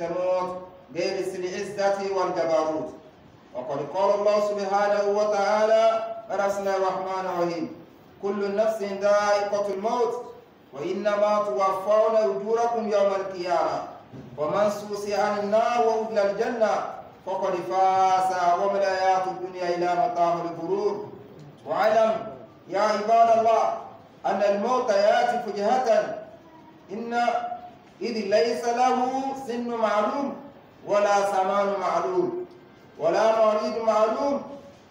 تموت باسم العزة والجبروت وقد قال الله سبحانه وتعالى بسم الرحمن الرحيم كل نفس ذائقة الموت وإنما توفون أجوركم يوم القيامة ومن سوسي عن النار وأدخل الجنة فقد فاز وما الحياة الدنيا إلا متاع الغرور واعلم يا عباد الله أن الموت يأتي فجهة إن إذ ليس له سن معلوم ولا زمان معلوم ولا مريض معلوم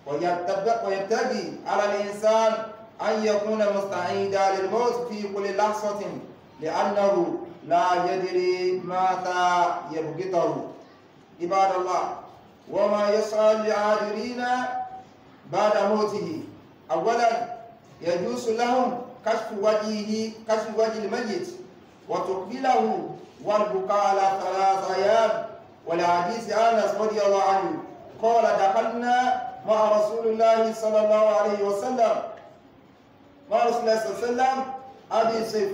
ويبتغي على الإنسان أن يكون مستعيدا للموت في كل لحظة لأنه لا يدري متى يبغته عباد الله وما يسعى لعاذرين بعد موته أولا يجوز لهم كشف وجهه كشف وجه الميت وتقبله والبكاء على ثلاث أيام ولحديث أنس رضي الله عنه قال دخلنا مع رسول الله صلى الله عليه وسلم مع رسول الله صلى الله عليه وسلم أبي سيف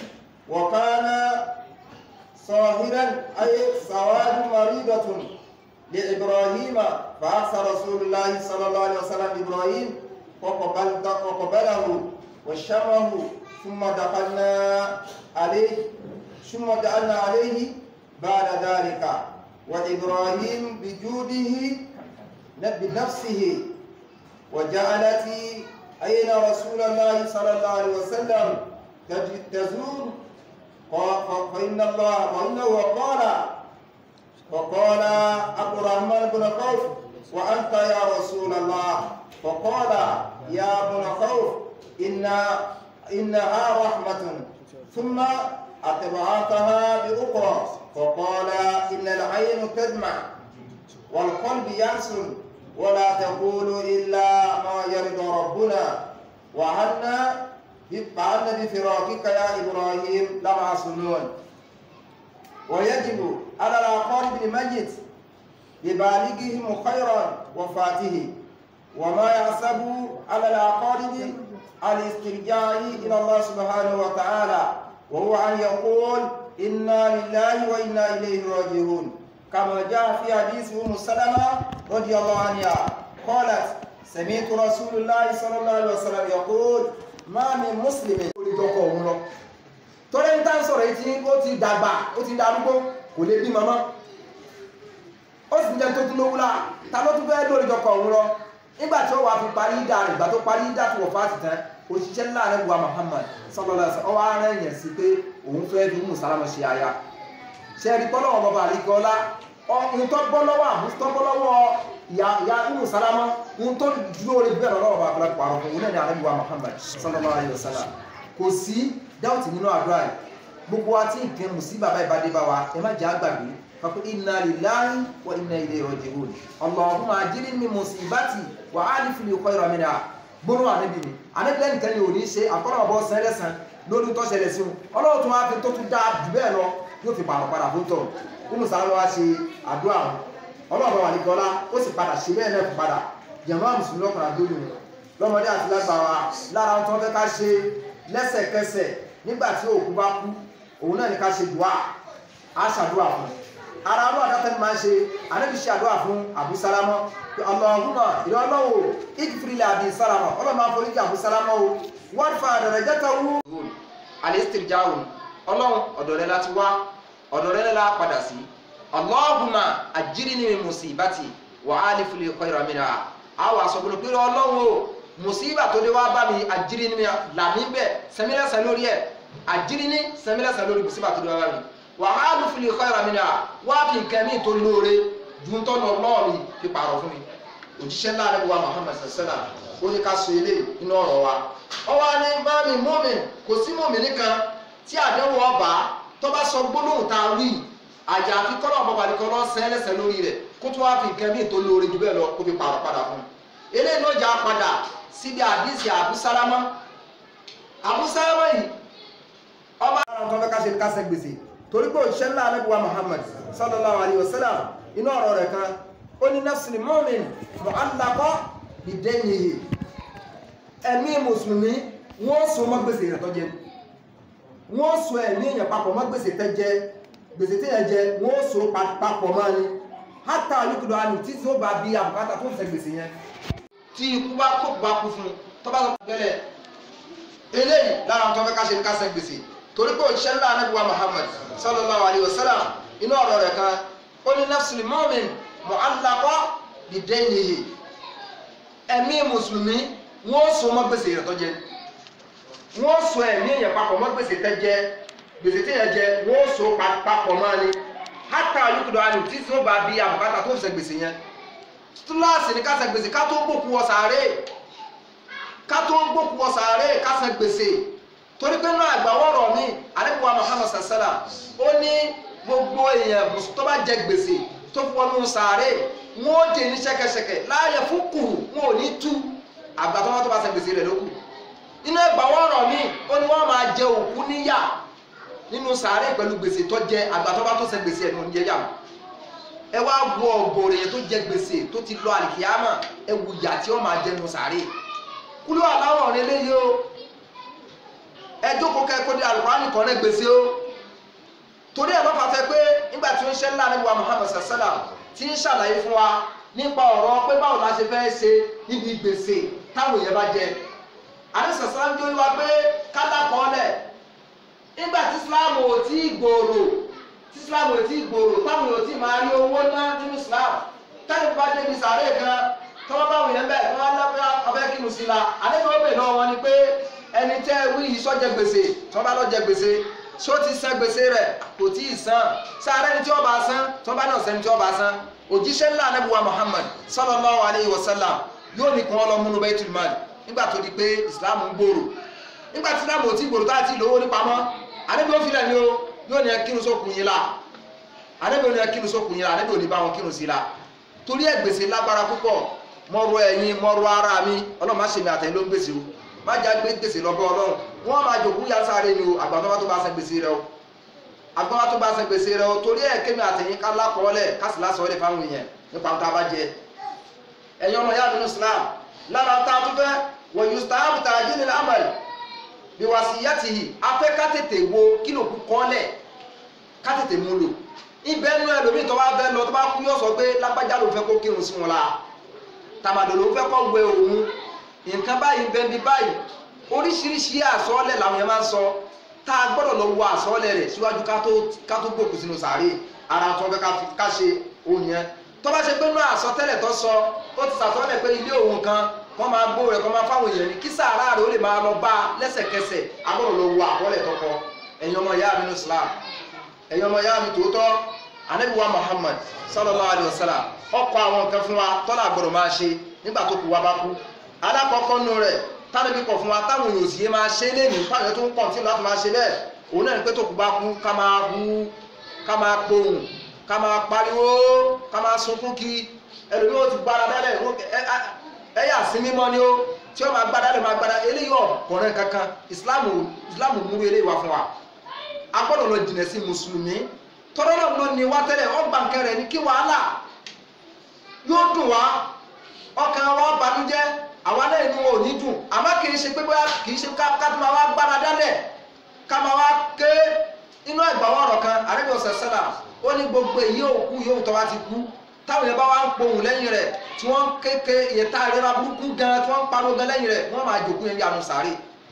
وكان صاهرا أي سواد مريضة لإبراهيم فأخذ رسول الله صلى الله عليه وسلم إبراهيم وقبله وشمه ثم دخلنا عليه ثم دخلنا عليه بعد ذلك وإبراهيم بجوده بنفسه وجعلت أين رسول الله صلى الله عليه وسلم تزور فإن الله فإنه قال فقال عبد الرحمن بن خوف وأنت يا رسول الله فقال يا ابن خوف إن إنها رحمة ثم أتبعتها بأخرى فقال إن العين تدمع والقلب يحزن ولا تقول إلا ما يرضى ربنا وعنا فعلنا بفراقك يا إبراهيم لمعصومون ويجب على الأقارب الميت ببالغهم خيرا وفاته وما يحسب على الأقارب الاسترجاع إلى الله سبحانه وتعالى وهو أن يقول إنا لله وإنا إليه راجعون كما جاء في حديث أم سلمة رضي الله عنها قالت سمعت رسول الله صلى الله عليه وسلم يقول ما من مسلم olùdókọ̀ òun lọ tọ́lẹ̀ ń tán sọ̀rọ̀ etí ó ti dàgbà ó ti darúgbó kò lè bí mọ́mọ́ ó sì jẹ́ tó tún lówó lá ta ló tún fẹ́ lórídókọ̀ òun lọ nígbà tí ó wà fi parí ìdá rẹ̀ ìgbà tó parí ìdá tó wọ̀ fáàtì tán òṣìṣẹ́ ńlá rẹ̀ wà Muhammad sallallahu alaihi wasallam ọwọ́ ara ẹ̀yẹ̀ sí pé òun fẹ́ fi mú sálámọ̀ ṣe aya ṣe rí bọ́lọ́wọ́ bàbá àríkọ́lá ohun tó bọ́ lọ́wọ́ àbúrò tó bọ́ lọ́wọ́ ìyá ìyá umu salama ohun tó dúró rí bẹ́ẹ̀ lọ́wọ́ bàbá àbúrò pàrọ̀ fún òun náà ní àrẹ́bíwá Muhammad sallallahu alaihi wasallam kò sí dáùtì nínú àdúrà yìí gbogbo wa tí nǹkan mùsí bàbá ìbádé bá wa ẹ má jẹ́ àgbàgbé fakú inna lillahi wa inna ilayhi raji'un Allahumma ajirni min musibati wa alif li khayran minha gbóná ànábì ni ànábì lẹ́nu kan ní òní ṣe àkọ́nà ọ̀bọ sẹ́lẹ̀sán lórí tó ṣẹlẹ̀ sí wọn ọlọ́run tó wá fi tó tún dáa jù bẹ́ẹ̀ lọ yóò fi pààrọ̀ padà fún tọ̀ nínú sàrán wa ṣe àdúrà wọn ọlọ́run wà ní gọlá ó sì padà ṣe bẹ́ẹ̀ náà padà jàmáà mùsùlùmí lọ́kùnrin àdóyún lọ́mọdé àti lágbà wa lára wọn tó fẹ́ ká ṣe lẹ́sẹ̀kẹsẹ̀ nígbà tí òkú bá kú òun náà ní ká ṣe dùá á ṣàdúrà fún ara ọlọ́run àdáta ni máa ń ṣe ànábì ṣe àdúrà fún àbú sálámọ́ Allahumma ìrọ̀ ọlọ́wọ́ ìkìfìrìlẹ̀ àbí sálámọ́ ọlọ́run máa foríjì àbú sálámọ́ o wọ́n fa àdàrẹ̀ jẹ́ta wú. alistirjaun ọlọ́run ọ̀dọ̀ rẹ láti wá ọ̀dọ̀ rẹ la padà sí Allahumma ajirni min musibati wa alif li khayran minha àwọn àsọ̀gbọ̀n pé ọlọ́run o musiba tó dé wá bá mi ajirni mi làmí bẹ́ẹ̀ sẹ́mílẹ́sẹ̀ lórí ẹ̀ ajirni sẹ́mílẹ́sẹ̀ lórí musiba tó dé wá bá mi wa alif li khayran minha wá fi nǹkan mi tó lóore ju tọ́nà ọlọ́ọ̀rì fi pààrọ̀ fún mi òjíṣẹ́ ńlá rẹ̀ wá Muhammad sallallahu alaihi wasallam ó ní ká so ilé inú ọ̀rọ̀ wa ọwọ́ ni bá mi mọ́mìn kò sí mọ́mìn nìkan tí àdéhùn ọba tó bá sọ gbólóhùn tá a wí àjà àfi kọ́lọ́ ọ̀bọ̀ bàdí kọ́ lọ́ọ́ sẹ́lẹ̀sẹ̀ lórí rẹ̀ kó tó wá fi nǹkan míì tó lóore jù bẹ́ẹ̀ lọ kó fi pààrọ̀ padà fún un eléyìí ló jà padà síbi àdìsí àbúsálámọ́ àbúsálámọ́ yìí ọba àwọn tó fẹ́ ká ṣe kásẹ̀ gbèsè torí pé òṣìṣẹ́ ńlá anábíwá Muhammad sallallahu alayhi wa sallam inú ọ̀rọ̀ rẹ̀ kan ó ní nafsul mu'min mu'allaqa bidaynihi ẹ̀mí mùsùlùmí wọ́n so mọ́ gbèsè rẹ̀ tó jẹ wọ́n so ẹ̀mí èèyàn papọ̀ mọ́ gbèsè tẹ́ jẹ gbèsè tí yẹn jẹ wọ́n ó so papọ̀ mọ́ ni hátà olùkùdọ̀ àná tí tí ó bá bí àbùkátà tó ń ṣe gbèsè yẹn tí ikú bá kó bá kú fún un tó bá sọ gẹ́lẹ̀ eléyìí lára tó fẹ́ ká ṣe ní ká ṣe gbèsè torí pé òṣìṣẹ́ ńlá anábíwá Muhammad sallallahu alayhi wa sallam inú ọ̀rọ̀ rẹ̀ kan ó ní nafsul mu'min mu'allaqa bidaynihi ẹ̀mí mùsùlùmí wọ́n so mọ́ gbèsè rẹ̀ tó jẹ wọ́n so ẹ̀mí èèyàn papọ̀ mọ́ gbèsè tẹ́ jẹ gbèsè tí èèyàn jẹ wọ́n so papọ̀ mọ́ ni hátà olùkùdọ̀ àná tí tí ó bá bí àbùkátà tó ń ṣe gbèsè yẹn túláàsì ní ká ṣe gbèsè ká tó gbòkú wọ sàárè ká tó gbòkú wọ sàárè ká ṣe gbèsè torí pé náà àgbàwọ̀rọ̀ mi àdébùwà Muhammad sàṣẹ́là ó ní gbogbo èèyàn tó bá jẹ gbèsè tó fi wọnú sàárè wọn ó dè ní ṣẹ̀kẹ̀ṣẹ̀kẹ̀ láàyè fún kùrù wọn ò ní tú àgbà tó bá tó bá ṣe gbèsè rẹ̀ lókù inú àgbàwọ̀rọ̀ mi ó ní wọ́n máa jẹ òkú níyà nínú sàárè pẹ̀lú gbèsè tó jẹ àgbà tó bá tó ṣe gbèsè ẹ̀ ní oúnjẹ yà ẹ wá wo ọgọrẹ yẹn tó jẹ gbèsè tó ti lọ àlìkìyàmà ẹ wù yà tí ó máa jẹnu sàárè kúlú àláwọ̀ rẹ léyìí o ẹ jókòó kẹ́kọ̀ọ́ ní alùpùpù kan náà gbèsè o torí ẹ̀ lọ́pàá tẹ pé nígbà tí ó ń ṣe ńlá níbi wa Muhammad sàṣẹ́là tí ń ṣàlàyé fún wa nípa ọ̀rọ̀ pé báwo la ṣe fẹ́ ṣe níbi gbèsè táwọn èèyàn bá jẹ àdìsàṣẹ́lá ń jó wá pé kálá kọ́ọ́lẹ̀ nígbà tí Islam ò tí ì gbòòrò tí Islam ò tí ì gbòòrò táwọn èèyàn ò tí ì máa rí owó ná nínú Islam táwọn bá débi sàárè kan tọ́wọ́ báwọn yẹn bẹ́ẹ̀ tọ́wọ́ lábẹ́ abẹ́ kí musi la àdébí ó bè náà wọn ni pé ẹni tẹ́ wí yìí sọ́jẹ́ gbèsè tọ́wọ́ bá lọ́jẹ́ gbèsè ṣó ti san gbèsè rẹ̀ kò tí ì san sáré ni tí ó bá san tọ́wọ́ bá náà sẹ́ni tí ó bá san òjíṣẹ́ ńlá anábùwà Muhammad sallallahu alayhi wa sallam yóò ní kún ọlọ́múnú Baitul Mal nígbà tó di pé Islam ń gbòòrò nígbà tí Islam ò tí gbòòrò tá a ti lówó ní pamọ́ àdébí ó filẹ̀ ni ó yóò ní ẹ kírun sókun yín la àdébí ó ní ẹ kírun sókun yín la àdébí ó ní bá wọn kírun sí la torí ẹ gbèsè lágbára púpọ̀ mọ́rọ̀ ẹ̀yin mọ́rọ̀ ara mi ọlọ́run má ṣe mi àtẹ̀yìn ló ń gbèsè o má já gbé gbèsè lọ́bọ̀ ọlọ́run wọ́n máa jòkú ya sáré ni o àgbà tó bá tó bá san gbèsè rẹ o àgbà tó bá san gbèsè rẹ o torí ẹ̀ kémi àtẹ̀yìn ká lákọọ́lẹ̀ ká sì lásọ̀ọ́lẹ̀ fáwọn èèyàn nípa tá a bá jẹ ẹ̀yin ọmọ yá nínú Islam lára tá a tún fẹ́ wọ̀ yustahabu ta'jilul amal bí wasiyatihi afẹ́ ká tètè wo kí ló kú kọ́lẹ̀ ká tètè mú lò ibẹ̀ nú ẹlòmíì tó bá fẹ́ lọ tó bá kú yóò sọ pé lágbájá ló fẹ́ kó kírun sí wọn la tàmàdò ló fẹ́ kọ́ wẹ òun nǹkan báyìí bẹ́ẹ̀ bí báyìí oríṣiríṣi àsọ́ọ́lẹ̀ làwọn yẹn máa ń sọ tá a gbọ́dọ̀ lọ wo àsọ́ọ́lẹ̀ rẹ̀ síwájú ká tó ká tó gbòkú sínú sàárè ara tó fẹ́ ká ṣe òun yẹn tó bá ṣe pé nú àsọtẹ́lẹ̀ tó sọ ó ti sàsọ́ọ́lẹ̀ pé ilé òun kan kọ́ máa gbó rẹ̀ kọ́ máa fáwọn èèyàn ní kí sàárà rẹ̀ ó lè máa lọ bá lẹ́sẹ̀kẹsẹ̀ a gbọ́dọ̀ lọ wo àkọọ́lẹ̀ tó kọ ẹ̀yin ọmọ ìyá mi ní Islam ẹ̀yin ọmọ ìyá mi tòótọ́ anabiwa Muhammad sallallahu alayhi wa sallam ọkọ̀ àwọn nǹkan fún wa tọ́lá gbọ́dọ̀ máa ṣe nígbà tó kù wá bá kú alákọ̀ọ́kọ́ nù rẹ̀ tánàbí kọ̀ fún wa táwọn èèyàn òsì yé máa ṣe lẹ́nu táwọn tó ń pọ̀ tí láti máa ṣe bẹ́ẹ̀ òun náà ní pé tó kù bá kú ká máa hu ká máa pohùn ká máa pariwo ká máa sunkún kí ẹlòmíì ó ti gbára dálẹ̀ ẹ̀yà sí mímọ́ ni ó tí ó máa gbára dálẹ̀ máa gbára eléyìí ọ̀kọ̀ọ̀rẹ́ kankan ìsìláàmù ìsìláàmù múrú eléyìí wá fún wa a gbọ́dọ̀ lọ jìnà sí mùsùlùmí tọ́lọ́ náà ló ní wá tẹ́lẹ̀ ọgbà nkẹrẹ ní kí wàhálà yóò dùn wá ọkàn wa banújẹ́ àwa náà inú ò ní dùn àmọ́ kì í ṣe pé bóyá kì í ṣe ká tó máa wá gbára dálẹ̀ ká máa wá ké inú ẹgbàá ọ̀rọ̀ kan àrẹ́bí ọ̀sẹ̀ sẹ́là ó ní gbogbo èyí òkú yóò tọ́ wá ti kú táwọn yẹn bá wá ń pohùn lẹ́yìn rẹ̀ tí wọ́n kéke ìyẹ̀tá ìrora burúkú gan tí wọ́n ń pariwo gan lẹ́yìn rẹ̀ wọ́n máa jòkú yẹn bí àánú sáré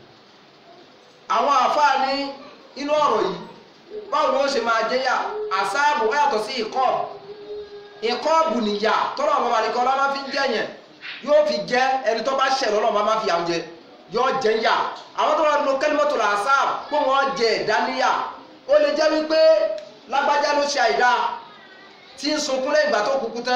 àwọn àfáà ní inú ọ̀rọ̀ yìí báwo ni wọ́n ṣe máa jẹ́ yà àsáàbù wọ́n yàtọ̀ sí ìkọ́ọ̀bù ìkọ́ọ̀bù nìyà tọ́lọ̀ ọmọ àlekọ́ ọlá máa fi ń jẹ́ yẹn yóò fi jẹ́ ẹni tó bá ṣẹ̀ lọ́lọ́ máa fi àwọn jẹ yóò jẹ́ yà àwọn tó bá lo kẹ́límọ́tò là àsáàbù pé wọ́n jẹ ìdáníyà ó lè jẹ́ wípé lágbájá ló ṣe àìdá tí ń sunkún lẹ́yìn ìgbà tó kúkú tán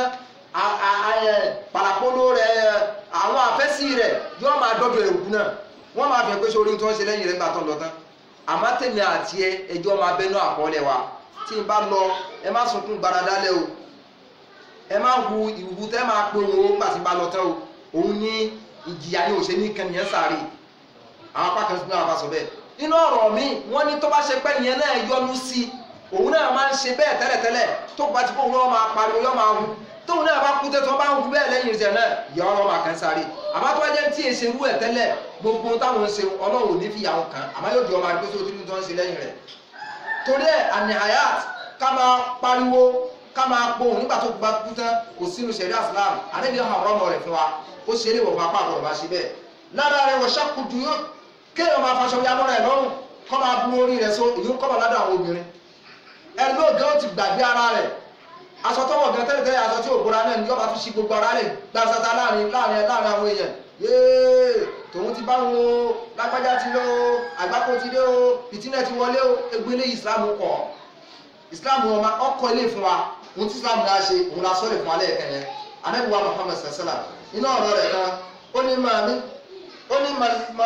pàlàpolo rẹ̀ àwọn àfẹ́sí rẹ̀ yóò máa dọ́dọ̀ ẹ̀rù náà wọ́n máa fi hàn pé sórí tí wọ́n ṣe lẹ́yìn rẹ̀ gbà tán lọ tán àmọ́ tèmi àti ẹ ẹjọ́ máa bẹnu àkọọ́lẹ̀ wa tí n bá lọ ẹ má sunkún gbaradálẹ̀ o ẹ má hu ìwú tẹ́ máa pe òun o nígbà tí n bá lọ tán o òun ní ìjìyà ni òṣè ní kẹnìyàn sáré àwọn apá kan náà bá sọ bẹ́ẹ̀ nínú ọ̀rọ̀ mi wọ́n ní tó bá ṣe pẹ́ nìyẹn náà yọnu sí òun náà máa ń ṣe bẹ́ẹ̀ tẹ́lẹ̀tẹ́lẹ̀ tó bá ti kó òun náà máa pariwo yọ máa hu tóun náà bá kú tẹ́tọ́ bá ń hu bẹ́ẹ̀ lẹ́yìn ìṣẹ̀ náà yọ ọ́ máa kàn sáré àmọ́ tó bá jẹ́ tí èsè rú ẹ̀ tẹ́lẹ̀ gbogbo táwọn ń ṣe ọlọ́run ò ní fi yàwó kan àmọ́ yóò di ọmọ àgbẹ̀ tó tí tó ń ṣe lẹ́yìn rẹ̀ torí ẹ̀ àní hayat ká máa pariwo ká máa pohùn nígbà tó bá kú tán kò sínú ṣẹ̀ríà Islam àdébí àwọn ọmọ rẹ̀ fún wa ó ṣe é lè wọ̀ fún apá àgbọ̀dọ̀ bá ṣe bẹ́ẹ̀ lára rẹ̀ wọ̀ ṣàkùdù yóò kéèyàn máa faṣọ ya mọ́ra ẹ̀ lọ́rùn kọ́ máa bu orí rẹ̀ so èyí ń kọ́ bá ládùn àwọn obìnrin ẹni ló gan ti gbàgbé ara rẹ̀ aṣọ tọwọ́ gan tẹ́lẹ̀ tẹ́lẹ̀ aṣọ tí ò bóra náà ni yọba fi ṣi gbogbo ara rẹ̀ gbàsátá láàrin láàrin láàrin àwọn èèyàn yéé tòun ti bá wọn o lágbájá ti lọ o àgbákò ti dé o ìtínẹ̀ ti wọlé o egbélé Islam kọ̀ Islam ọmọ ọkọ ilé fún wa ohun tí Islam náà ṣe òun la sọ́ọ̀lẹ̀ fún alẹ́ ẹ̀kẹ́ yẹn anábìwá Muhammad sàṣẹ́là iná ọ̀rọ̀ rẹ̀ kan ó ní màmí ó ní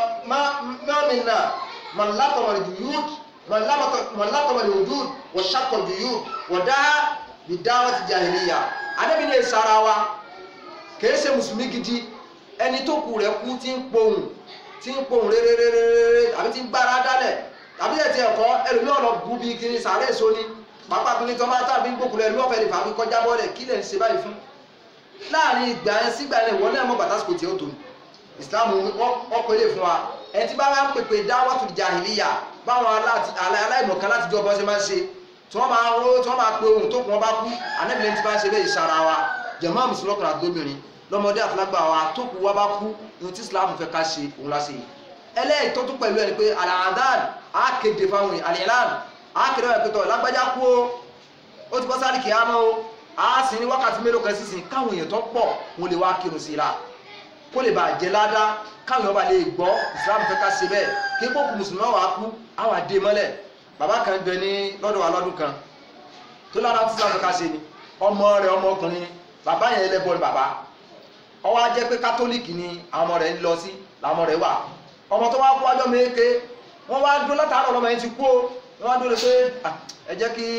mọ́mí náà mọ̀lákọ̀mọ̀ ìdúyúd mọ̀lákọ̀mọ̀ ìdúyúd wọ̀ ṣàkọ̀ ìdúyúd wọ̀ dá ìdáwọ́ ti jahiliya anábì ní ìsara wa kìí ṣe mùsùlùmí gidi ẹni tó kù rẹ̀ kú tí ń pohùn tí ń pohùn réréréréré àbí tí ń gbára dálẹ̀ tàbí ẹ̀ tí ẹ̀kọ́ ẹlòmí ọ̀nà bú bí kiri sàárẹ̀ èso ni pápá kiri tọ́ máa tàbí gbókùnrin ẹlòmí ọ̀fẹ́ lè fà mí kọjá bọ́ọ̀lẹ̀ kí lẹ̀ ń ṣe báyìí fún láàrin ìgbà yẹn sígbà yẹn ìwọ náà mọ̀ bàtàsíkò tí ó tó ní ìsìláàmù ọkọ̀ ilé fún wa ẹni tí bá wá ń pèpè dáwọ́tù jahiliya báwọn aláìmọ̀kan láti jọ bọ́ ṣe máa ń ṣe tí wọ́n máa ró tí wọ́n máa pe ohun tó kún wọn bá kú anábìlẹ̀ tí bá ń ṣe bẹ́ẹ̀ ìṣara wa jẹ̀mọ́ mùsùlùmí ọkùnrin àti obìnrin lọ́mọdé àfúlágbà wa tó kú wa bá kú ohun tí islam fẹ́ ká ṣe òun la ṣe yìí ẹlẹ́yìn tó tún pẹ̀lú ẹni pé alahadan á kéde fáwọn èèyàn àlìyàn á kéde wọn pé tọ́ lágbájá kú o ó ti bọ́ sáré kìí àmọ́ o á sì ní wákàtí mélòó kan sísìn káwọn èèyàn tó pọ̀ wọn lè wá kírun sí i la kó lè bàa jẹ ládàá káwọn èèyàn bá lè gbọ́ islam fẹ́ ká ṣe bẹ́ẹ̀ kí gbókù mùsùlùmí wà á kú á wà dé mọ́lẹ̀ bàbá kan bẹ ní lọ́dọ̀ wa lọ́dún kan tó lára tí islam fẹ́ ká ṣe ni ọmọ rẹ̀ ọmọ ọkùnrin ni bàbá yẹn ẹlẹ́bọ ni bàbá ó wá jẹ́ pé kátólíìkì ni àwọn ọmọ rẹ̀ ń lọ sí làwọn ọmọ rẹ̀ wà ọmọ tó wá kú ọjọ́ méke wọ́n wá dúró látàárọ̀ ọmọ yẹn ti kú o wọ́n wá dúró pé ẹ jẹ́ kí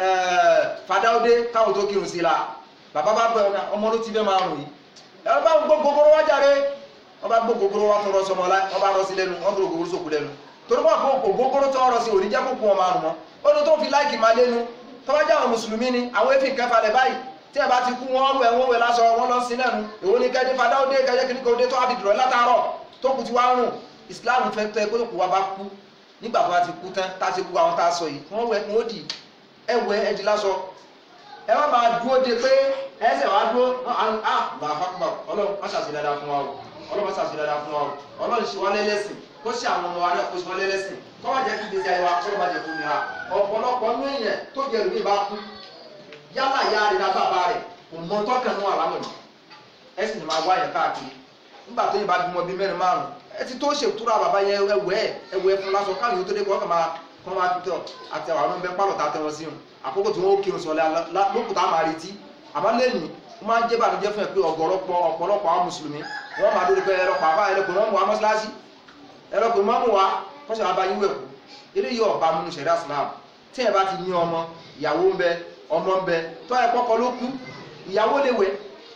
fàdáwọ́dé káwọn tó kírun sí i la bàbá bá bẹ ọmọ ló ti fẹ́ máa rùn yìí ẹ bá gbó gogoro wá jáde wọ́n bá gbó gogoro wá tó rọ sọmọ lá wọ́n bá rọ sí lẹ́nu wọ́n tó gogoro sókù lẹ́nu torí wọ́n kó gogoro tó rọ sí òní jẹ́ kó kú ọmọ àrùn mọ́ ó ní tó fi láìkì máa lẹ́nu tọ́wájà àwọn mùsùlùmí ni àwọn efi kẹfà lẹ̀ báyìí tí ẹ bá ti kú wọn rú ẹ wọn wẹ lásọ wọn lọ sí lẹ́nu èwo ni kẹ́ẹ́dé fàdáwọ́dé kẹ́ẹ́dé kìnnìkan òde tó wá fi dùrọ̀ látàárọ̀ tó kù ti wá rùn islam fẹ́ tẹ́ pé kò wá bá kú nígbà tó bá ti kú tán tá a ti kú àwọn tá a sọ yìí wọ́n wẹ kún ó dì ẹ wẹ ẹ di lásọ ẹ má máa dúró de pé ẹsẹ̀ wá dúró ah bàbá ọlọ́run má ṣàṣì dáadáa fún wa o ọlọ́run má ṣàṣì dáadáa fún wa o ọlọ́run ṣe wá lẹ́lẹ́sìn kó ṣe àwọn ọmọ wa náà kó ṣe wá lẹ́lẹ́sìn kó má jẹ́ kí gbèsè ayé wa kó má jẹ́ kó nira ọ̀pọ̀lọpọ̀ nú èèyàn tó jẹ́ ìlú ìbá kú yálà ìyá rẹ̀ náà bàbá rẹ̀ kò mọ tọ́kàn nú àlámọ̀ yìí ẹ sì ní máa wá yẹn káàkiri nígbà tó yẹn bá bímọ bíi mẹ́rin márùn ẹ ti tó ṣètúrà bàbá yẹn ẹwẹ́ ẹwẹ́ fún lásán káwọn yóò tó dé kọ́ ọ́ kàn máa kọ́ máa tutọ́ àti àwọn ọmọ ẹgbẹ́ pálọ̀ tá a tẹ́ wọn sí wọn àkókò tí wọ́n ó kírun sọ̀lẹ́ lókùtà máa retí àmọ́ lẹ́yìn ó máa ń jẹ́ bànújẹ́ fún ẹ pé ọ̀gọ̀rọ̀pọ̀ ọ̀pọ̀lọpọ̀ àwọn mùsùlùmí wọ́n máa dórí pé ẹ̀rọ pàápàá ẹlẹ́kùn mọ́mù wa mọ́sálásí ẹlẹ́kùn mọ́mù wa kọ́ṣẹ́ wa bá yín wẹ̀kú eléyìí ọ̀bá múnú ṣẹ̀dá Islam tí ẹ bá ti ní ọmọ ìyàwó ń bẹ ọmọ ń bẹ tó ẹ kọ́kọ́ ló kú ìyàwó lè wẹ̀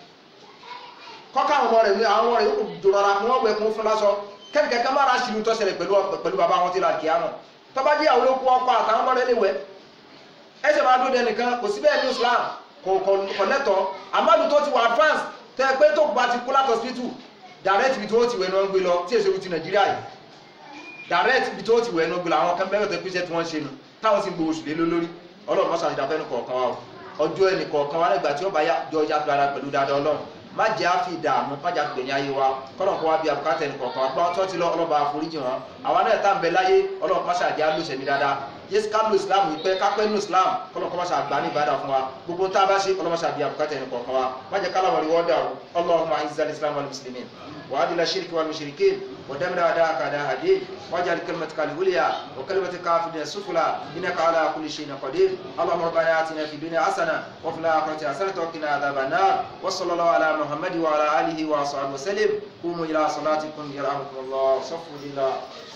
kọ́kọ́ àwọn ọmọ rẹ̀ wẹ̀ àwọn ọmọ rẹ̀ yóò dòrọ̀ra kí wọ́n wẹ̀ kún fún lásọ kẹ́kẹ́ kẹ́ máa ra ṣìlú tó ṣẹlẹ̀ pẹ̀lú bàbá wọn ti ra kìá náà tó bá jẹ́ ìyàwó ló kú ọkọ àtàwọn ọmọ rẹ̀ lè wẹ̀ ẹsẹ̀ máa dúró dẹnìkan kò sí bẹ́ẹ̀ ní Islam kò kò lẹ́tọ̀ amadu tó ti wà advance tẹ́ pé tó bá ti kú láti hospital direct ibi tó ti wẹ̀ ní wọ́n gbé lọ tí èso ti Nàìjíríà yìí direct ibi tó ti wẹ̀ ní wọ́n gbé lọ àwọn kan bẹ́ẹ̀ tó pèsè tí wọ́n ṣe nu táwọn sì ń gbowó oṣù lé lórí Ọlọ́run mọ́sá ìdáfẹ́ ní kọ̀ọ̀kan wa o ọjọ́ ẹnì kọ̀ọ̀kan wa nígbà tí ó bá yá jọ ọjà tó ara pẹ̀lú dáadáa Ọlọ́run má jẹ́ àfi ìdààmú má jẹ́ àgbẹ̀yìn ayé wa kọ́nà kó wá bí abùkátà ẹnì kọ̀ọ̀kan wa gbọ́n tó ti lọ ọlọ́ba àforíjì wọn àwa náà tá à ń bẹ láyé Ọlọ́run mọ́sá àjẹ́ àlùsẹ̀ ní dáadáa yéésù ká lo islam yìí pé kápẹ́ nù islam kọ́nà kọ́ mọ́sá àgbà ní ìbádà fún wa gbogbo tá a bá ṣe ọlọ́mọṣà bí abùkátà ẹnì kọ̀ọ̀kan wa má jẹ́ kálá wọlé wọ́dà o Allahumma izzal islam wal muslimin wa adila shirki wal mushrikin wa damir a'da'aka a'da' ad-din waj'al kalimatika al-ulya wa kalimatika kafirina as-sufla innaka ala kulli shay'in qadir Allahumma rabbana atina fid dunya hasana wa fil akhirati hasanatan wa qina adhaban nar wa sallallahu ala muhammadi wa ala alihi wa sahbihi wa sallim qumu ila salatikum yarhamukumullah safu lillah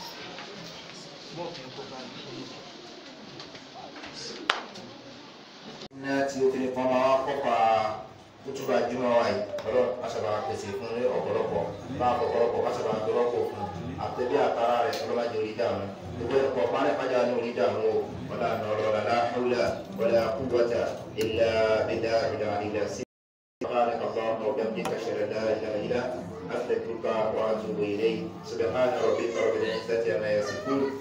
iná tí ó fi ní kọ́ máa kọ́pa kútùbà jùmọ̀ wa yìí ọlọ́run aṣàbà pèsè fún ní ọ̀pọ̀lọpọ̀ máa fọ̀pọ̀lọpọ̀ aṣàbà gbọ́lọ́pọ̀ fún àtẹ̀bí àtàrà rẹ̀ ọlọ́mọdé orí dààmú gbogbo ẹ̀kọ́ pálẹ̀ pàjá ní orí dààmú o wọlé àná ọ̀rọ̀ lálá hawla wala quwwata illa billahi ìlà sí. سبحانك اللهم وبحمدك اشهد ان لا اله الا انت استغفرك واتوب اليك سبحان ربك رب العزه عما يصفون